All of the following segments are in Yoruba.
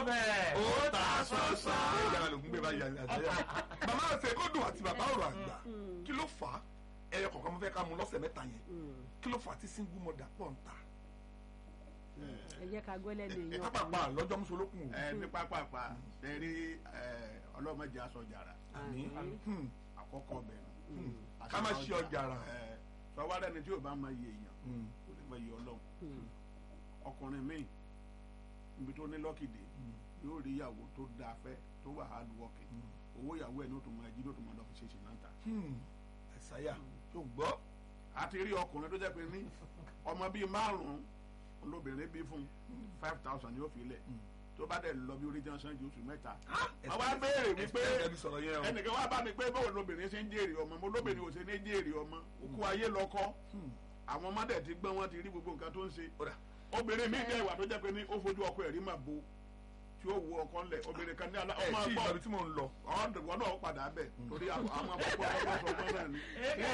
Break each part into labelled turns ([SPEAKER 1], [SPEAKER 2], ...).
[SPEAKER 1] bẹ́ẹ̀.
[SPEAKER 2] ó ta sọ́sọ́. ìyá ló ń gbé báyìí àtẹ̀yà. màmá àṣẹ kó dùn àti bàbá ọ̀rọ̀ àgbà kí ló fà á ẹyọ kọ̀ọ̀kan mo fẹ́ ká mu lọ́sẹ̀ mẹ́ta yẹn kí ló fà á tí single mother pọ̀ ń ta.
[SPEAKER 3] ẹ jẹ́ ká gbẹ́lẹ́ ní
[SPEAKER 2] ẹ
[SPEAKER 3] èèyàn
[SPEAKER 2] pápá lọ́jọ́ mùsùlùkùn o.
[SPEAKER 4] ẹ ní pápápá ṣẹ́rí ọlọ́mọdé aṣọ jàrá
[SPEAKER 2] àmín. Hmm.
[SPEAKER 4] àkọ́kọ́ bẹ̀rẹ̀
[SPEAKER 2] ká má ṣe ọjà rà.
[SPEAKER 4] sọwọ́dà ni tí o bá mọ iye èèyàn
[SPEAKER 2] Hmm.
[SPEAKER 4] kò ní mọ iye ọlọ́run ọkùnrin míì níbi tó ní lọ́kìdé yóò rí ìyàwó tó dáa fẹ́ tó wà hard working owó ìyàwó ẹ̀ ní o tó máa jí ní o tó máa lọ fi ṣe ṣe náà ta
[SPEAKER 2] Hmm. ẹ̀sáyà tó gbọ́.
[SPEAKER 4] àti rí ọkùnrin tó jẹ́ pé ní ọmọ bíi márùn-ún olóbìnrin bí fún five thousand yóò fi lẹ̀ tó bá dẹ̀ lọ bí orí jẹ́nsán ju oṣù mẹ́ta. wọ́n wá béèrè wípé
[SPEAKER 2] ẹbí sọ̀rọ̀ yẹn o.
[SPEAKER 4] ẹnìkan wá bá mi pé báwo lobìnrin ṣe ń jèrè ọmọ mo lóbìnrin ò ṣe ní jèrè ọmọ òkú ayé lọkọ àwọn ọmọdé ti gbọ́n wọn ti rí gbogbo nǹkan tó ń ṣe
[SPEAKER 2] Ó dà.
[SPEAKER 4] obìnrin mi dẹ̀ wà tó jẹ́ pé ní ó fojú ọkọ ẹ̀rí mà bo tí ó wo ọkọ ńlẹ̀ obìnrin kan ní alá
[SPEAKER 2] ẹ
[SPEAKER 4] ọmọ
[SPEAKER 2] tí
[SPEAKER 4] ọgbọ́n
[SPEAKER 2] ìgbàgbé tí mò ń lọ.
[SPEAKER 4] ọ̀dọ̀ náà padà bẹ̀ torí àwọn àkọ́kọ́ ọkọ̀ ọkọ̀ náà ni.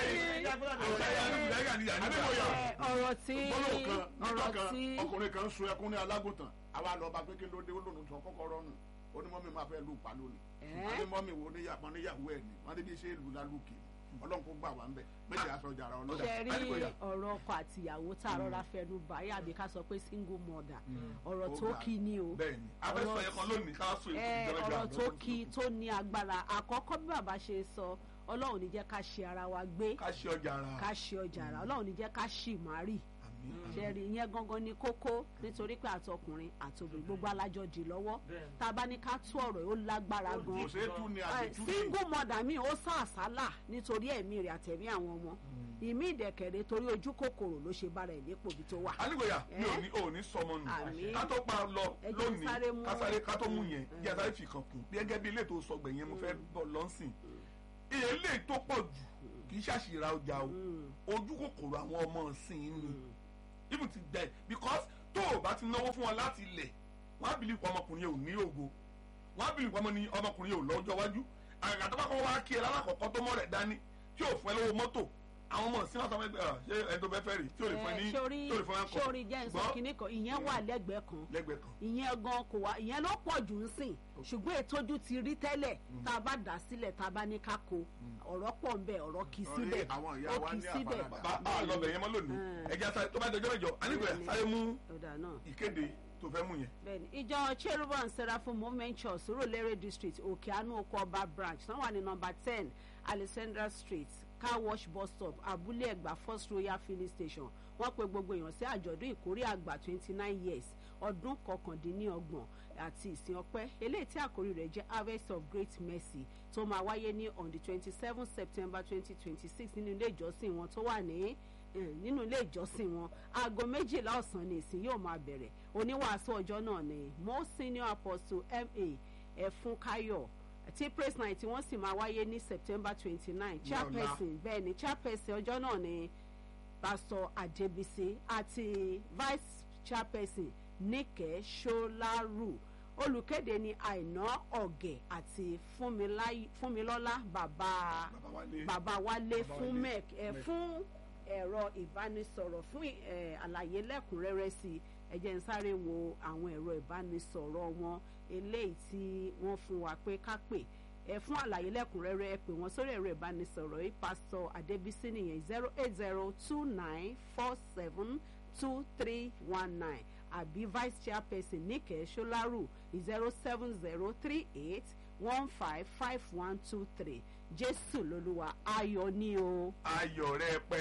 [SPEAKER 2] ẹ̀sáyà ní ìyá
[SPEAKER 4] Adébóyè.
[SPEAKER 3] Ẹ, ọ̀rọ̀ tí
[SPEAKER 4] gbọ́dọ̀ kan níjọ́
[SPEAKER 3] ọ̀rọ̀
[SPEAKER 4] kan
[SPEAKER 3] tí
[SPEAKER 4] ọkùnrin kan sun ẹkún ní alágùntàn àwa lọ bá pé kí ló dé ó lòun tó kọ́kọ́ rọ́nù ó ní mọ́mí máa fẹ́ lù pa lónìí
[SPEAKER 3] Ẹ́.
[SPEAKER 4] wọ́n ní mọ́mí wo níyàwó níyàwó ẹ̀ ní wọ́n ní bí ṣe lù lálùkì ọlọ́run kó gbà wá ń bẹ̀ méjì aṣọ jàrá ọlọ́run.
[SPEAKER 3] ṣe rí
[SPEAKER 2] Adébóyè.
[SPEAKER 3] ọ̀rọ̀ ọkọ àti ìyàwó tá a rọra fẹnu bá yà bí ká sọ pé single mother ọ̀rọ̀
[SPEAKER 4] Ó
[SPEAKER 3] tó
[SPEAKER 4] ga.
[SPEAKER 3] kí ni o
[SPEAKER 2] bẹ́ẹ̀ni abẹ́sọ̀ yẹn kan lónìí ká sọ èkó
[SPEAKER 3] ẹ
[SPEAKER 2] ìjọba
[SPEAKER 3] ọ̀rọ̀ tó kí tó ní agbára àkọ́kọ́ bí bàbá ṣe sọ ọlọ́run ní jẹ́ ká ṣe ara wa gbé
[SPEAKER 2] ká ṣe ọjà ara.
[SPEAKER 3] ká ṣe ọjà ara ọlọ́run ní jẹ́ ká ṣì má rì
[SPEAKER 2] àmín.
[SPEAKER 3] ṣẹ́ẹ̀rì ìyẹn gangan ni kókó nítorí pé àtọkùnrin àtòbìnrin gbogbo alájọ dì lọ́wọ́
[SPEAKER 1] Bẹ́ẹ̀ni.
[SPEAKER 3] tá a bá ní ká tú ọ̀rọ̀ yìí ó lágbára
[SPEAKER 4] kò
[SPEAKER 3] gan
[SPEAKER 4] ṣeé tú ni
[SPEAKER 3] Eh,
[SPEAKER 4] àti tú ni.
[SPEAKER 3] single mother mi ó sá àsálà nítorí ẹ̀mí rẹ̀ àtẹ̀mí àwọn ọmọ ìmí ìdẹ̀kẹ̀rẹ̀ torí ojú kòkòrò ló ṣe bára ẹ̀ nípò bí tó wà.
[SPEAKER 2] Adébóyè mi ò
[SPEAKER 3] Ẹ́.
[SPEAKER 2] ní ò ní sọmọ nù
[SPEAKER 3] Àmín.
[SPEAKER 2] ká tó pa lọ
[SPEAKER 3] Ẹ jẹ́
[SPEAKER 2] lónìí
[SPEAKER 3] sáré mú-
[SPEAKER 2] ká sáré ká tó mú yẹn jẹ́ sáré fi kàn kún bí gẹ́gẹ́ bí ilé tó sọ gbẹ̀yẹn mo fẹ́ bọ̀ lọ́sìn iye ilé tó pọ̀ jù kì í ṣàṣìra ọjà o ojú kòkòrò àwọn ọmọ ọ̀sìn ni even ti bẹ̀ because tó o bá ti náwó fún wọn láti ilẹ̀ wọ́n á bìlì pọ̀ ọmọkùnrin yẹn ò ní ògo wọ́n á bìlì pọ̀ ọmọkùnrin yẹn ò lọ́jọ́ wájú àgàgà tó bá kọ́ wá kí ẹ lálàkọ̀kọ́ tó mọ̀ rẹ̀ dání tí ò fún ẹ lówó mọ́tò àwọn ọmọ ọ̀sìn náà sọ fẹ́ gbé ọ ṣé ẹni tó fẹ́ fẹ́ rí tí ò lè fún ẹ ní
[SPEAKER 3] sórí
[SPEAKER 2] tí ò lè fún ẹ kọ́
[SPEAKER 3] sórí jẹ́ nsọ
[SPEAKER 2] ṣùgbọ́n
[SPEAKER 3] kínní kan ìyẹn wà lẹ́gbẹ̀ẹ́ kan
[SPEAKER 2] lẹ́gbẹ̀ẹ́ kan
[SPEAKER 3] ìyẹn gan kò wá ìyẹn ló pọ̀ jù ń sìn ṣùgbọ́n ètòjú ti rí tẹ́lẹ̀ tá a bá dà sílẹ̀ tá a bá ní ká ko ọ̀rọ̀ pọ̀ ń bẹ ọ̀rọ̀ kì í
[SPEAKER 4] Ọ̀rẹ́
[SPEAKER 3] síbẹ̀
[SPEAKER 4] àwọn ìyá
[SPEAKER 3] ó
[SPEAKER 4] wa
[SPEAKER 3] kì í
[SPEAKER 4] ní
[SPEAKER 3] síbẹ̀
[SPEAKER 4] àfaradà.
[SPEAKER 2] bá a lọ bẹ̀ yẹn mọ́ lónìí
[SPEAKER 3] Mm.
[SPEAKER 2] ẹ̀jẹ̀ sáré tó bá dọjọ́ mẹ́jọ anígbẹ̀ẹ́
[SPEAKER 3] Bẹ́ẹ̀ni.
[SPEAKER 2] sáré mú
[SPEAKER 3] ọ̀dà náà.
[SPEAKER 2] ìkéde tó fẹ́ mú yẹn.
[SPEAKER 3] bẹ́ẹ̀ni ìjọ cherubim and seraphim movement church surulere district òkèánú oko ọba branch náà wà ní nọ́mbà ten alexandra street car wash bus stop abúlé ẹ̀gbá first royal filling station wọ́n pe gbogbo èèyàn sí àjọ̀dún ìkórè àgbà twenty nine years ọdún kọkàndínlọ́gbọ̀n àti ìsìn ọpẹ́ eléyìí tí àkórí rẹ̀ jẹ́ harvest of great mercy tó máa wáyé ní on the twenty seven september twenty twenty six nínú ilé ìjọsìn wọn tó wà ní eh, nínú ilé ìjọsìn wọn aago méjìlá ọ̀sán ni ìsìn yóò máa bẹ̀rẹ̀ oníwàásù ọjọ́ náà ni most senior apostle ma ẹ̀fúnkáyọ̀ tí praise night wọ́n sì máa wáyé ní september twenty nine chairperson bẹ́ẹ̀ ni chairperson ọjọ́ náà ni pastor adebisi àti vice chairperson nike solaru olùkéde ni àìná ọ̀gẹ̀ àti Fúnmiláyé- fúnmilọ́lá bàbá
[SPEAKER 2] bàbá wálé
[SPEAKER 3] bàbá wálé
[SPEAKER 2] Bàbá
[SPEAKER 3] fún
[SPEAKER 2] Wálé.
[SPEAKER 3] mec ẹ
[SPEAKER 2] Mec.
[SPEAKER 3] fún ẹ̀rọ ìbánisọ̀rọ̀ fún ẹ, àlàyé lẹ́kùnrẹ́rẹ́ sí i ẹ jẹ́ n sáré wo àwọn ẹ̀rọ ìbánisọ̀rọ̀ wọn eléyìí tí wọ́n fún wa pé ká pè ẹ fún àlàyé lẹ́kùnrẹ́rẹ́ ẹ pè wọ́n sórí ẹ̀rọ ìbánisọ̀rọ̀ yìí pásítọ̀ adébísí nìyẹn zero eight zero two nine four seven two three one nine àbí vice chairperson níkẹ́ solaru zero seven zero three eight one five five one two three jésù lolúwa ayọ̀ ni o.
[SPEAKER 2] ayọ̀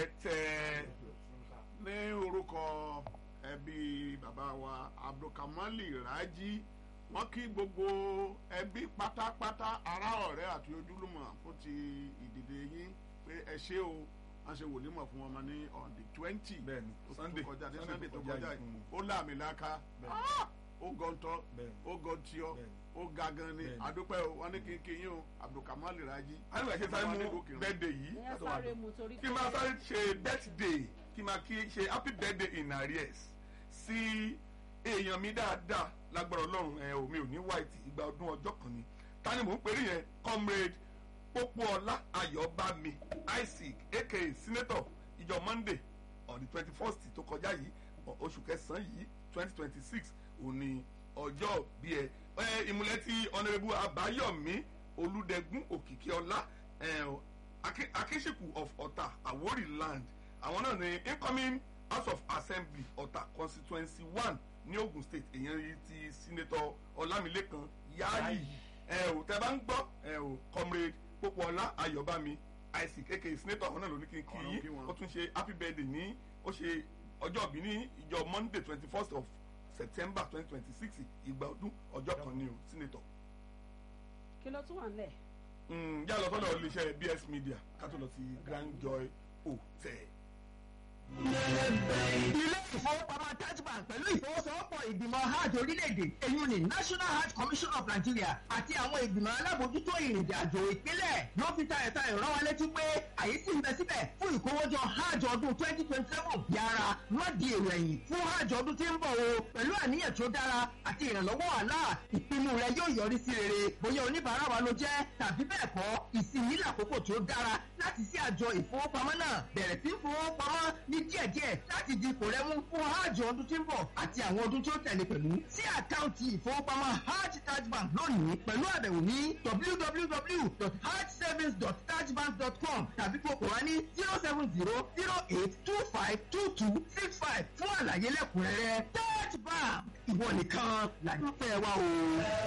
[SPEAKER 2] rẹpẹtẹ
[SPEAKER 4] ní orúkọ ẹbí bàbá wa abdulkamali raji wọn kí gbogbo ẹbí pátápátá ará ọ̀rẹ́ àti ojúlùmọ̀ fún ti ìdìde yín pé ẹ ṣé o wọn ṣe wòlímọ̀ fún wọn ní on the twenty
[SPEAKER 2] bẹ́ẹ̀ni sunday
[SPEAKER 4] kọjá tí
[SPEAKER 2] Sunday
[SPEAKER 4] sunday tó kọjá
[SPEAKER 2] yìí.
[SPEAKER 4] yìí ó láàmì láká
[SPEAKER 2] Bẹ́ẹ̀ni.
[SPEAKER 4] ó gọ́ntọ́
[SPEAKER 2] Bẹ́ẹ̀ni.
[SPEAKER 4] ó gọ́ntíọ́
[SPEAKER 2] Bẹ́ẹ̀ni.
[SPEAKER 4] ó ga gan ni
[SPEAKER 2] Bẹ́ẹ̀ni.
[SPEAKER 4] àdúpẹ́ o wọn ní kí n kí yín o abdulkamali raji.
[SPEAKER 2] anígbà ṣe sáré
[SPEAKER 4] Wọn ní
[SPEAKER 2] mú
[SPEAKER 4] gòkè rán.
[SPEAKER 2] bẹ́ẹ̀dẹ̀ yìí
[SPEAKER 3] ìyẹn
[SPEAKER 2] látọ̀ wá
[SPEAKER 3] sáré
[SPEAKER 2] dùn.
[SPEAKER 3] mu torí
[SPEAKER 2] kí n máa sáré ṣe birthday kí n máa kí ṣe happy birthday in arrears sí èèyàn mi dáadáa lágbára ọlọ́run ẹ omi ò ní white ìgbà ọdún ọjọ́ kan ni ta ni mò ń pèrè yẹn comrade pópóọlá ayọ̀bámi isaac aka senator ìjọ monday on the twenty first tó kọjá yìí ọ- oṣù kẹsàn-án yìí twenty twenty six òní ọjọ́ bí ẹ ẹ ìmúlẹ̀ ti ọ̀nàrẹ́bù àbáyọ̀mí olùdẹ̀gún òkìkíọlá akínṣekù of ọ̀tà àwórì land àwọn náà ní incoming house of assembly ọ̀tà constituency one ní ogun state èyàn yìí ti senator ọlámilékan yáàyì ẹ ò tẹ bá ń gbọ́ ẹ ò comrade pópóọlá ayọ̀bámi isaac aka senator àwọn náà ló ní kí n kí
[SPEAKER 4] Ọ̀run kí
[SPEAKER 2] yín
[SPEAKER 4] wọn.
[SPEAKER 2] ó tún ṣe happy birthday ní ó ṣe ọjọ́ ìbí ní ìjọ monday twenty first of september twenty twenty six ìgbà ọdún ọjọ́ kan ní o senator.
[SPEAKER 3] kí ló tún wà nílẹ̀.
[SPEAKER 2] Mm, yà lọ sọ́dọ̀ iléeṣẹ́ bs media ká tó lọ sí grand joy hotel.
[SPEAKER 1] ilé ìfowópamọ́ taj bank pẹ̀lú ìfowósowọ́pọ̀ ìgbìmọ̀ hajj orílẹ̀-èdè èyí ni national hajj commission of nigeria àti àwọn ìgbìmọ̀ alábòójútó ìrìnàjò àjò ìpínlẹ̀ ló fi tayọ̀tayọ̀ rán wa létí pé àyè sì ń bẹ síbẹ̀ fún ìkówójọ hajj ọdún twenty twenty seven yára má di èrò ẹ̀yìn fún hajj ọdún tí ń bọ̀ o pẹ̀lú àníyàn tó dára àti ìrànlọ́wọ́ àlá ìpinnu rẹ yóò yọrí sí rere bóyá oníbàárà wa ló jẹ́ tàbí bẹ́ẹ̀ kọ́ ìsinmi làkókò tó dára láti sí àjọ ìfowópamọ́ náà bẹ̀rẹ̀ sí fowópamọ́ ní díẹ̀díẹ̀ láti di ipò rẹ mú fún hajj ọdún tí ń bọ̀ àti àwọn ọdún tó tẹ̀lé pẹ̀lú sí àkáǹtì ìfowópamọ́ hajj taj bank lónìí pẹ̀lú àbẹ̀wò ní www.hajjsavings.tajbank.com tàbí kókò wá ní zero seven zero zero eight two five two two six five fún àlàyé lẹ́kùnrẹ́rẹ́ taj bank ìwọ nìkan làyẹ̀fẹ́ wa o.